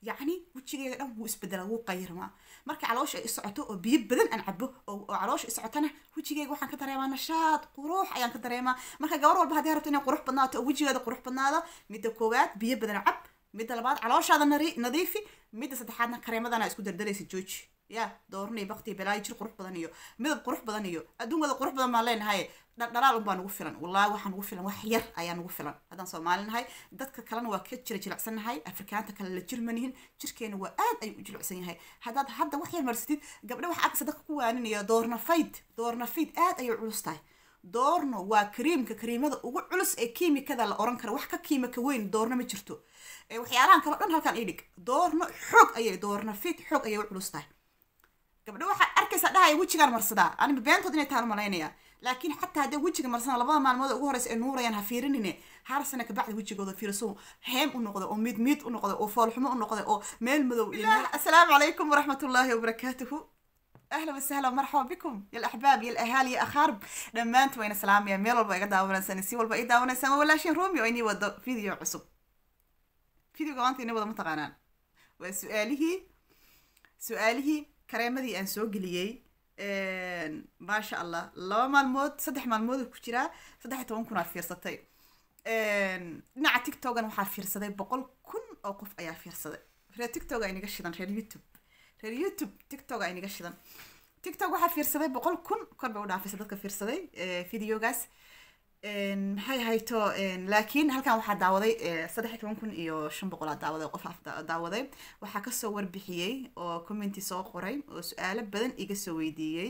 yacni wejigeyga dhan wuu isbedela wuu qayirmaa marka caloosha ay socoto oo biyo badan aan cabo oo oo caloosha isocotana wejigeyga waxaan ka dareemaa nashaad qurux ayaan ka dareemaa marka gabar walba haddii rabto inay qurux badnaato oo wejigeeda qurux badnaado midda koowaad biyo badan cab midda labaad calooshaada nari- nadiifi midda saddexaadna kareemadana isku dardaraysa jooji ya doornay bakti balaayo jir qurux badan iyo midab qurux badan iyo adduunkada qurux badan baan leenahay dha- dhalaal unbaa nugu filan wallaahi waxaa nugu filan wax yar ayaa nugu filan haddaan soomaali nahay dadka kalena waa ka jira jilicsan nahay afrikaanta kale la jir manihin jirkeena waa aad ayuu u jilicsan yahay haddaad hadda wax yar marsatid gabdha waxa agsa dadka ku waaninaya doornafayd doornafayd aad ayay u culus tahay doorno waa kariimka kariimada ugu culus ee kiimikada la oran kara wax ka kiimika weyn doorno ma jirto ee waxyaalahan kale o dhan halkan idhig doorno xoog ayay doornafayd xoog ayay u culus tahay gabdho waxaa arkaysaa dhahaya wejigaan marsadaa aniga beentood inay tahan malaynaya laakiin xataa haddii wejiga marsadaan labada maalmood ugu horeysa ee nuurayaan ha fiirinine har sana kabacdi wejigooda fiiriso heem u noqda oo miid miid u noqda oo foolxumo u noqda oo meel madow iyo meel assalaamu calaykum waraxmat ullaahi wabarakaatuhu اهلا وسهلا ومرحبا بكم يا الاحباب يا الاهالي يا اخارب دمانت وين سلام يا ميل والبا ايغا داونسان سي والبا اي داونسان ولا شي رومي ويني ودو فيديو عصب فيديو قوانتي اني ودا متقانان وسؤاله سؤاله كريمدي ان سو غليي ما شاء الله لaba maalmood saddex maalmood ku jira saddex iyo toban kun aa fiirsatay dhinaca tiktokan waxaa fiirsaday boqol kun oo qof ayaa fiirsaday reer tiktok ay naga shidan reer youtube reer youtube tiktok ay naga shidan tiktok waxaa fiirsaday boqol kun kor bay u dhaafaysa dadka fiirsaday videogaas maxay hayto laakiin halkan waxaa daawaday saddex iyo toban kun iyo shan boqol aa daawaday qof af daawaday waxaa kasoo warbixiyey oo commenti soo qoray oo su-aalo badan iga soo weydiiyey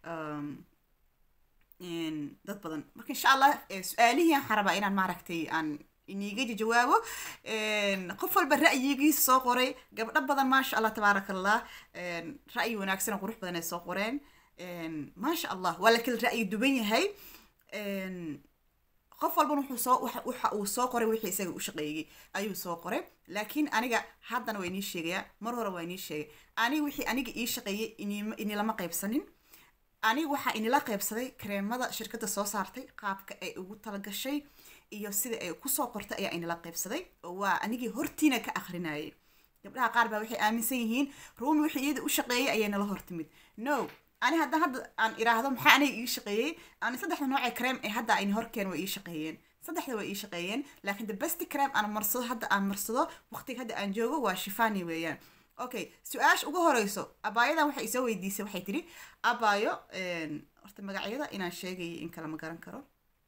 dad badan marka insha allah su-aalihii aan rabaa inaan maaragtay aan iniga jawaabo qof walba ra'yigiisa soo qoray gabdho badan maasha allah tabaaraka allah ra'yi wanaagsan oo qurux badan ay soo qoreen maasha allah waa la kala ra'yi duban yahay qof walbana wuxuu soo waxa uu soo qoray wixii isaga u shaqeeyey ayuu soo qoray laakiin aniga haddana waa inii sheegayaa mar hore waa inii sheegay aniga wixii aniga ii shaqeeyey inilama qaybsanin aniga waxaa inila qaybsaday kareemada shirkadda soo saartay qaabka ay ugu talagashay iyo sida ay kusoo qortay ayaa inala qaybsaday oo waa anigii hortiina ka akrinayay gabdhaha qaar baa waxay aaminsan yihiin ruumi wixii iyada u shaqeeyey ayay nala hortimid no ani haddaan hadda aan iraahdo maxaa aniga ii shaqeeyey ani saddexda noocee cream ee hadda ayna horkeen waa ii shaqeeyeen saddexda waa ii shaqeeyeen laakiin the best cream aan marsado hadda aan marsado waqtiga hadda aan joogo waa shifani weeyaan okay su-aasha ugu horeyso abaayadan waxay isoo weydiisay waxay tiri abaayo horta magacyada inaan sheegayay in kale ma garan karo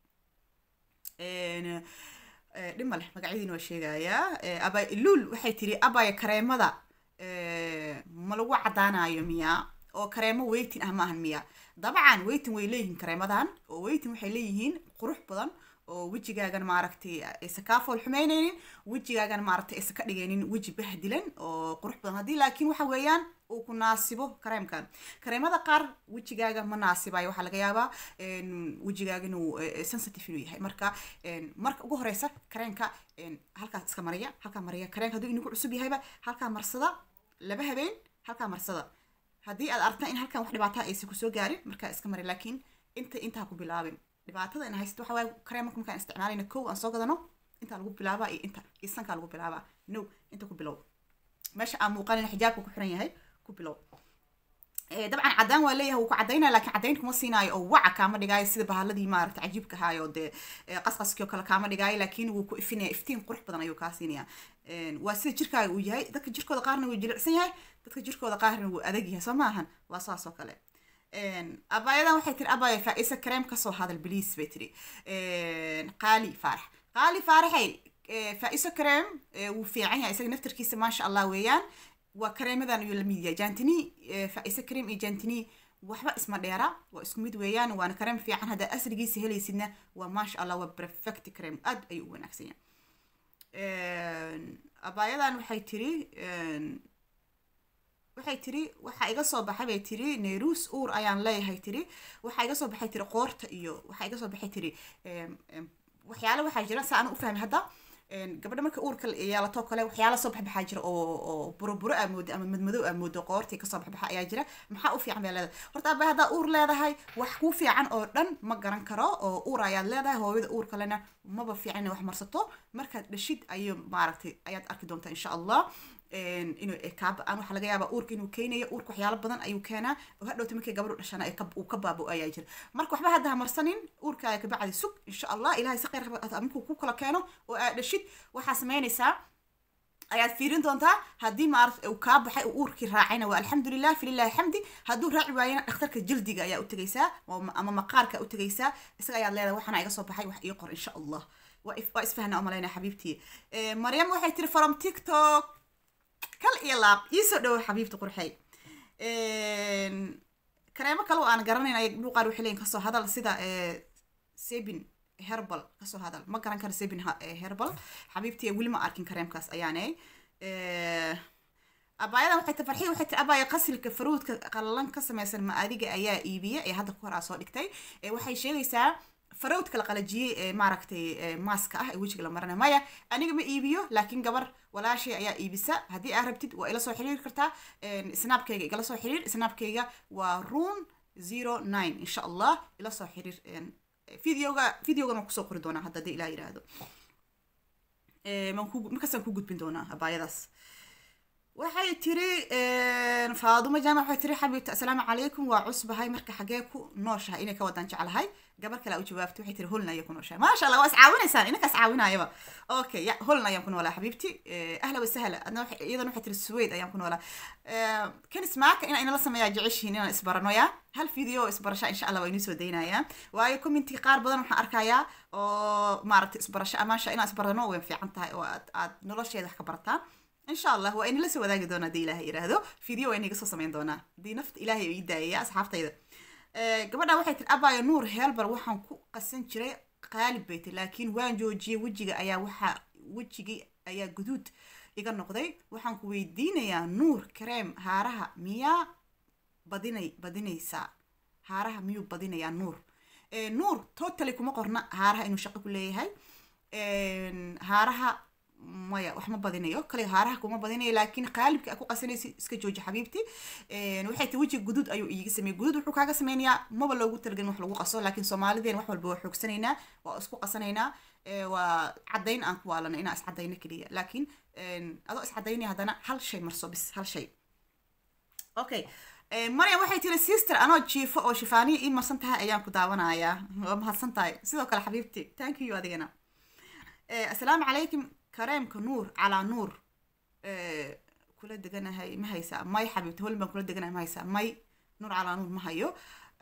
dhima leh magacyadiina waa sheegayaa abay luul waxay tiri abaayo kareemada ma lagu cadaanayo miyaa oo kareemo weytin ah maahan miya dabcan weytin way leeyihiin kareemadan oo weytin waxay leeyihiin qurux badan oo wejigaagan maaragtay aysa kaa fool xumeyneynin wejigaagan maaragtay aysa ka dhigaynin weji bahdilan oo qurux badan haddii laakiin waxa weeyaan uu ku naasibo kareemkan kareemada qaar wejigaaga ma naasibayo waxaa laga yaabaa wejigaaga inuu sensitive inuu yahay marka marka ugu horeysa kareenka halkaas iska mariya halkaa mariya kareenka hadduu inagu cusub yahayba halkaa marsada laba habeen halkaa marsada haddii aad aragtaan in halkan wax dhibaataa aysan kusoo gaarin markaa iska mari laakiin inta intaa ku bilaabin dhibaatada in haysto waxa waaye kareemaka markaan isticmaalayna kow aan soo gadano intaa lagu bilaabaa iyo inta iyo sankaa lagu bilaabaa no inta ku bilow meesha aan muuqanin xijaabka ku xiran yahay ku bilow dabcan cadaan waa leeyahay wuu ku cadaynaya laakiin cadayn kuma siinaayo oo waca kaama dhigaayo sida bahaladii maaragta cajiibka ahaayo dee qasqaskii oo kale kaama dhigaayo laakiin wuu ku ifinaya iftiin qurux badan ayuu kaa siinaya waa sida jirkaaga uu yahay dadka jirkooda qaarna wuu jilicsan yahay dadka jirkooda qaarna wuu adag yahay soo maahan waa saas oo kale abaayadan waxay tiri abaya faa-isa kareem kasoo hadal bliis bay tiri qaali faarax qaali faaraxay faa-iso kareem wuu fiican yahay isaga naftarkiisa maasha allah weeyaan waa kareemadan ayuu lamid yahay jantini faa-iso kareem iyo jantini waxba isma dheera waa isku mid weeyaan waana kareem fiican haddaa asrigiisa helaysidna waa maasha allah waa perfect kareem aad ayuu u wanaagsan yahay abaayadan waxay tiri waxay tiri waxaa iga soo baxay bay tiri neyrus uur ayaan leeyahay tiri waxaa iga soo baxay tiri qoorta iyo waxaa iga soo baxay tiri waxyaale waxaa jira sa aan u fahmay hadda gabadha marka uurka yeelato kale waxyaala soo baxbaxaa jira oo oo buroburo aa moodo ama madmadow aa moodo qoortii kasoo baxbaxa ayaa jira maxaa u fiican bay leedahay horta abay haddaa uur leedahay wax kuu fiican oo dhan ma garan karo oo uur ayaad leedahay hooyada uur kalena maba fiican inay wax marsato markaad dhashid ayay maaragtay ayaad arki doontaa insha allah inuu kaa ba-aan waxaa laga yaabaa uurka inuu keenayo uurka waxyaalo badan ayuu keenaa oo hadhowta markay gabadhu dhashana uu ka baabo ayaa jira marka waxba hadda ha marsanin uurkaaga kabacdi sug insha allah ilahay si khayr markuu ku kala keeno oo aad dhashid waxaa samaynaysaa ayaad fiirin doontaa haddii maarata uu kaa baxay uu uurkii raacayna waa alxamdulilah fililahi xamdi hadduu raaci waayana dhakhtarka jildiga ayaa u tegaysaa ama maqaarka u tegaysaa isaga ayaad leedahay waxaana iga soo baxay wax ii qor insha allah waa isfahna umalayna xabiibtii maryam waxay tiri from tiktok kal iyo laab iisoo dhowo xabiibta qurxey kareemo kale oo aan garanayn ay dhuuqaar waxay leeyihin kasoo hadal sida sabin herbal kasoo hadal ma garan karo sabin herbal xabiibtii weli ma arkin kareemkaas ayaane abaayadan waxay ta farxii waxay tiri abaaya qasilka faruudka qallalan ka samaysan ma adiga ayaa iibiya ee hadda ku hor aa soo dhigtay waxay sheegaysaa farawdka la qalajiyey ee maaragtay maaska ah ee wejiga la maranay maya aniga ma iibiyo laakiin gabar walaashay ayaa iibisa haddii aa rabtid waa ila soo xiriiri kartaa snaabkayga igala soo xiriir snaabkayga waa run zero nine insha allah ila soo xiriir videoga videogan waan kusoo qori doonaa hadda hadii ilaa yidhaahdo markaasaan ku gudbin doonaa abaayadaas waxay tiri faadumo jaamac waxay tiri xabiibta assalaamu calaykum waa cusbahay marka xagee ku nooshahay inay ka wadaan jeclahay gabar kale u jawaabtay waxay tiri holna ayay ku nooshahay maasha allah waa iscaawinaysaan inankaas caawinaayaba okay ya holna ayaan ku noolaa xabiibti ahla wasahla adna iyadan waxay tiri suweyd ayaan ku noolaa kan ismaaka inaa inala sameeyaa jeceshihiin inaan isbarano ya hal video isbarasha insha allah waa inii soo daynayaa waayo commenti qaar badan waxaan arkayaa oo maaragtay isbarasho amaasha inaan isbarano way fiican tahay oo aad aad nolosheeda wax ka barataan insha allah waa inila soo wadaagi doonaa hadii ilaahay yiraahdo video waa inaga soo samayn doonaa hadii nafta ilaahay ii daayaya asxaabtayda gabadha waxay tiri abaayo nuur heelbar waxaan ku qasan jiray qaalib bay tiri laakiin waan joojiyey wejiga ayaa waxaa wejigii ayaa guduud iga noqday waxaan ku weydiinayaa nuur kareem haaraha miyaa badinay badinaysaa haaraha miyuu badinayaa nuur nuur totally kuma qorna haaraha inuu shaqo ku leeyahay haaraha maya wax ma badinayo kale haaraha kuma badinayo laakiin qaalibka ku qasanaysa iska jooji xabiibti waxay ti wejiga guduud ayuu iiga sameeyey guduud wuxuu kaaga sameynayaa maba loogu talagelin wax lagu qaso laakiin soomaalideen wax walba waa xoogsanaynaa waa isku qasanaynaa waa caddayn aan ku waalana inaa iscadayno keliya laakiin adoo iscadaynaya haddana hal shay marso bis hal shay okay maryam waxay tiri sister anoo jiifo oo shifaaniya ii marsan tahay ayaan ku daawanayaa waa mahadsan tahay sidoo kale xabiibti thank you adigana assalaamu calaykum kareemka nuur calaa nuur kula deganahay ma haysaa may xabiibti holin baan kula deganahay ma haysaa may nuur calaa nuur ma hayo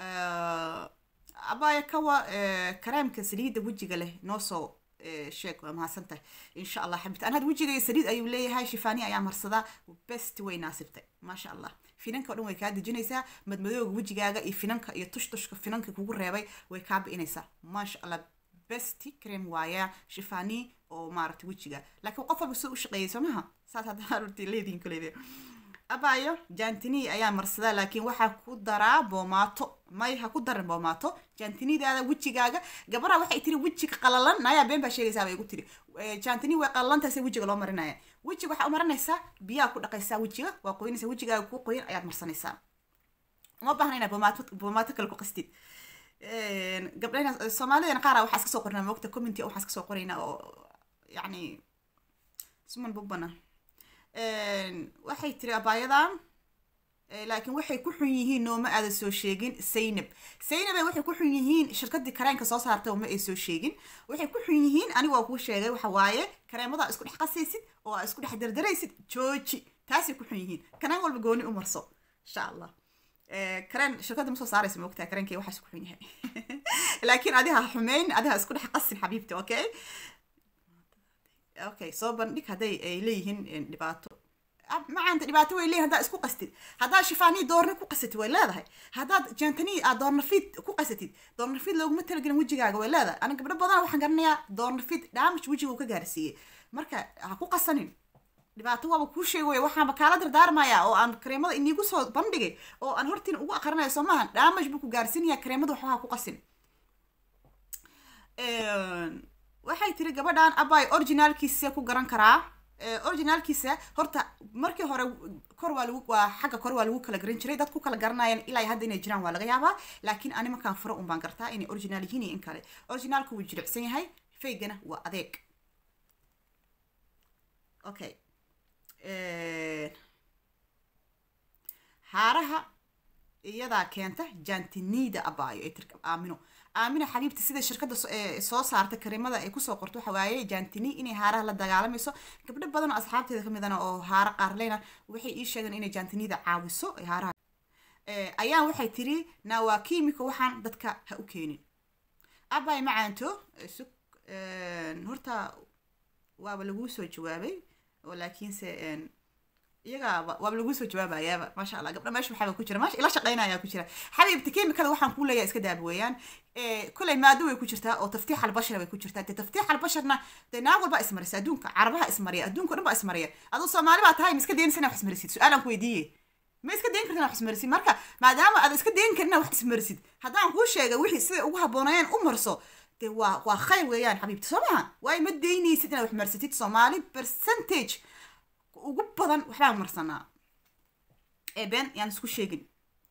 abaya kawa kareemka saliidda wejiga leh noo soo sheeg waa mahadsan tahay insha allah xabiibti an had wejigay saliid ayuu leeyahay shifaaniya ayaa marsadaa best way naasibtay maasha allah finanka o dhan way kaa dejinaysaa madmadooga wejigaaga iyo finanka iyo tushtushka finanka kugu reebay way kaa bi'inaysaa maasha allah besti cream waaya shifani oo maaragtay wejiga laakiin qof walba soo u shaqeeyay soo maha saas haddaa arurtii leedihin kuleede abayo jantini ayaa marsadaa laakiin waxaa ku daraa boomaato may ha ku darin boomaato jantinidaada wejigaaga gabadha waxay tiri wejiga qalalan nayaa been baa sheegaysaa bay igu tiri jantini way qalalantaase wejiga loo marinaya wejiga waxaa u marinaysaa biyaa ku dhaqaysaa wejiga waa qoynaysaa wejigaaga kuu qoyan ayaad marsanaysaa uma baahna inaad boomaato boomaato kale ku qastid gabdhahena soomaalidana qaara waxaa iska soo qornaa moogta commenty waxaa iska soo qoraynaa oo yacni suman bugbana waxay tiri abaayadan laakiin waxay ku xun yihiin nooma aada soo sheegin zaynab zaynabe waxay ku xun yihiin shirkadii kareenka soo saartay ma ay soo sheegin waxay ku xun yihiin anigu waa kuu sheegay waxa waaye kareemada isku dhex qasaysid oo aa isku dhex dardaraysid jooji taasay ku xun yihiin kanaan walba gooni u marso insha allah kareen shirkadda ma soo saaraysa moogtaa kareenkay waxaas ku xun yahay laakiin adiha xumeyn adiha isku dhex qasin xabiibti okay okay soo bandhig hadday ay leeyihiin dhibaato macaanta dhibaato way leeyihin haddaa isku qastid haddaad shifaanii doorna ku qasatid way leedahay haddaad jantanii aad doornafiid ku qasatid doornafiid looguma talagelin wejigaaga way leedahay ana gabdho badan waxaan garanayaa doornafiid damage wejiga uu ka gaarsiiyey marka ha ku qasanin dhibaato waaba kuu sheegaya waxaanba kaala dardaarmayaa oo aan kareemada iniigu soo bandhigay oo aan hortiin ugu aqrinaya soo maaha damage buu ku gaarsiinayaa kareemada waxba ha ku qasin waxay tiri gabadhan abay originaalkiisa ku garan karaa originaalkiisa horta markii hore kor waa lagu waa xagga kor waa lagu kala garan jiray dad ku kala garanayaan ilaa hadda inay jiraan waa laga yaabaa laakiin ani markaan furo un baan gartaa inay original yihiin iyo in kale originaalku wuu jilicsan yahay faygana waa adeeg okay haaraha iyadaa keenta jantinida abaayo ee tirka aamino aamino xabiibta sida shirkadda soo saarta karimada ay kusoo qorto waxa waaye jantini inay haaraha la dagaalamayso gabdho badan oo asxaabteeda ka midana oo haara qaarleyna waxay ii sheegeen inay jantinida caawiso haaraha ayaan waxay tiri naa waa kiimiko waxaan dadka ha u keenin abay macaanto sug horta waaba laguu soo jawaabay oo laakiinse iyaga waaba laguu soo jawaabayaaba maasha allah gabdha meesha waxaaba ku jira maasha ila shaqaynayaa ku jira xabiibta kiimikada waxaan kuu leeyahay iska daaba weeyaan kulay maado way ku jirtaa oo taftiix albashar bay ku jirtaa dee taftiix albasharna dee naag walba ismarisa adduunka carabaha ismariya adduunka dhan baa ismariya aduu soomaali baa tahay ma iska daynaysa inaa wax ismarisid su-aalaan ku weydiiye ma iska dayn kartin wax ismarisid marka maadaama aad iska dayn karin wax ismarisid haddaan kuu sheega wixii siday ugu habboonayeen u marso dee waa waa khayr weeyaan xabiibti soo maha waayo ma daynaysid inaad wax marsatid soomaali percentage ugu badan waxbaan marsanaa ee been yaan isku sheegin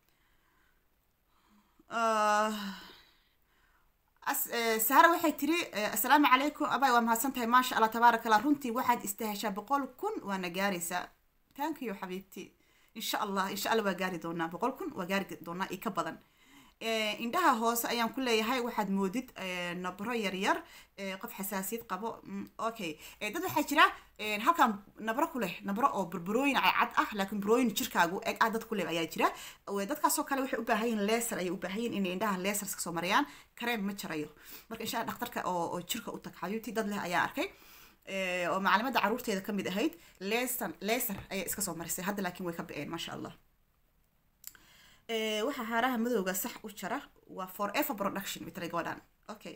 sahara waxay tiri assalaamu calaykum abay waa mahadsan tahay maasha allah tabaaraka allah runtii waxaad istaheshaa boqol kun waana gaaraysaa thank you xabiibti insha allah insha allah waa gaari doonaa boqol kun waa gaari doonaa iyo ka badan indhaha hoose ayaan ku leeyahay waxaad moodid nabro yaryar qof xasaasiyad qabo okay dad waxaa jira halkan nabro ku leh nabro oo burburooyin cad ah laakiin burooyin jirkaagu eg ah dad ku leh ayaa jira dadkaasoo kale waxay u baahan yihin leser ayay u baahan yihin inay indhaha lesers kasoo marayaan kareem ma jarayo marka insha allah dhakhtarka oo jirka u tag xayuuti dad leh ayaa arkay oo macalimadda caruurteeda kamid ahayd leser leser ayay iska soo marisay hadda laakiin way ka ba-een maasha allah waxaa haaraha madowga sax u jara waa forever production mitray gabadhan okay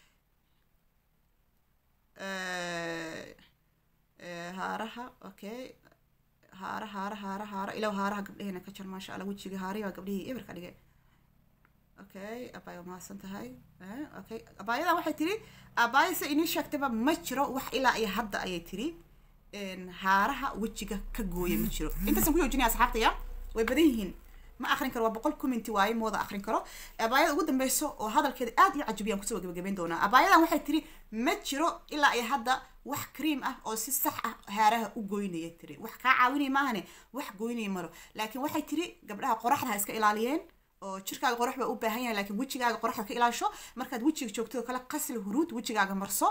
haaraha okay haara haara haara haara ilaw haaraha gabdheheena ka jar maasha allah wejiga haarihi baa gabdhihii eber ka dhigay okay abaay waa mahadsan tahay okay abaayadan waxay tiri abaaya se inii sheegtaba ma jiro wax ilaa iyo hadda ayay tiri haaraha wejiga ka gooya ma jiro intaasaan ku joojinaya asxaabtaya way badan yihiin ma akrin karo waa boqol commenty waaye mooda akrin karo abaayada ugu dambeyso oo hadalkeeda aad iyo cajabiyaan kusoo gabagabeyn doonaa abaayadan waxay tiri ma jiro ilaa iyo hadda wax cream ah oo si sax ah haaraha u goynaya tiri wax kaa caawinaya maahane wax goynaya malo laakiin waxay tiri gabdhaha qoraxda ha iska ilaaliyeen oo jirkaaga qorax baa u baahan yahay laakiin wejigaaga qoraxda ka ilaasho markaad wejiga joogto oo kale qasli huruud wejigaaga marso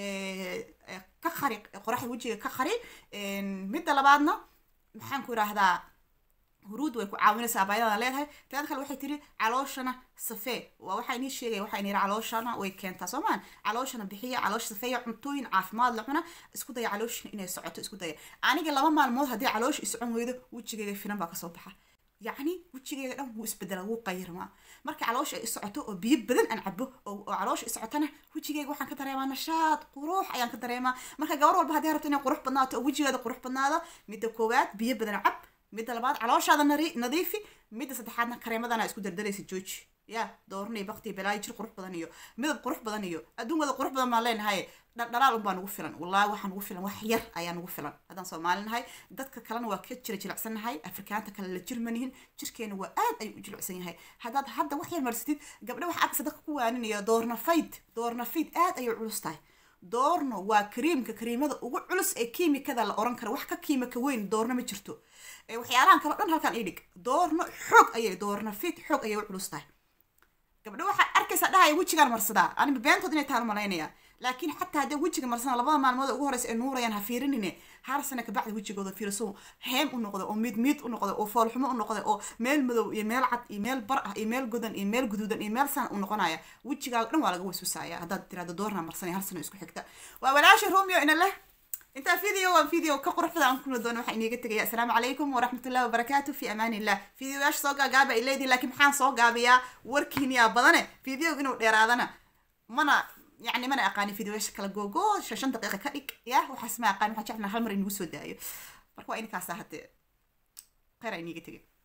ka qari qoraxda wejiga ka qari midda labaadna maxaan ku idhaahdaa huruud way ku caawinaysaa abaayadana leedahay teeda kale waxay tiri calooshana safee waa waxaa inii sheegaya waxaa inii calooshana way keentaa soo maan calooshana bixiya caloosha safeeya cuntooyin caafimaad la cuna isku daya calooshana inay socoto isku daya aniga laba maalmood haddii caloosha isocon weydo wejigeyga finan baa kasoo baxa yacni wejigeyga dhan wuu isbedela wuu qayirmaa marka caloosha ay socoto oo biyo badan aan cabo oo caloosha isocotana wejigeyga waxaan ka dareemaa nashaad qurux ayaan ka dareemaa marka gabar walba haddii rabto inay qurux badnaato oo wejigeeda qurux badnaado midda koowaad biyo badan cab midda labaad calooshaada nadiifi midda saddexaadna kareemadana isku dardaraysa jooji ya doornay bakti balaayo jir qurux badan iyo midab qurux badan iyo adduunkada qurux badan baan leenahay dhaldhalaal unbaa nagu filan wallahi waxaa nagu filan wax yar ayaa nagu filan haddaan soomaali nahay dadka kalena waa ka jira jilicsan nahay afrikaanta kale la jirmanihin jirkeena waa aad ayuu u jilicsan yahay haddaad hadda wax yar marsatid gabdha waxa agsa dadka ku waaninaya doornafayd doornafayd aad ayay culus tahay doorno waa kariimka kariimada ugu culus ee kiimikada la oran kara wax ka kiimika weyn doorno ma jirto waxyaalahan kale dhan halkan idhig doorno xoog ayay doorno fit xoog ayay u culus tahay gabdho waxaad arkaysaa dhahaya wejigaan marsadaa aniba beentood inay tahan malaynaya laakiin xataa haddii wejiga marsana labada maalmood ugu horeysa ay nuurayaan ha fiirinine hal sana kabacdi wejigooda fiiriso heem u noqda oo miid miid u noqda oo foolxumo u noqda oo meel madow iyo meel cad iyo meel bar ah iyo meel godan iyo meel guduudan iyo meel sana u noqonaya wejigaaga dhan waa laga waswasaaya haddaad tirahdo doorna marsanay hal sano isku xigta waa walaasha romeo ina leh intaa video waa video ka quruxda aan kuna doono waxaa iniga tegaya asalaamu calaykum waraxmatullahi wabarakaatu fi amaan illah videoyaasha soo gaagaaba ay leedihin laakiin maxaan soo gaabiyaa warkiiniyaa badane video inuu dheeraadana mana يعني ما انا اقاني فيديو ايش كلا جوجو شاشن دقيقه كدق يا وحس ما اقاني waxaan jeclaa hal mar inagu soo daayo marka waa in kaas ahate qara iniga tagay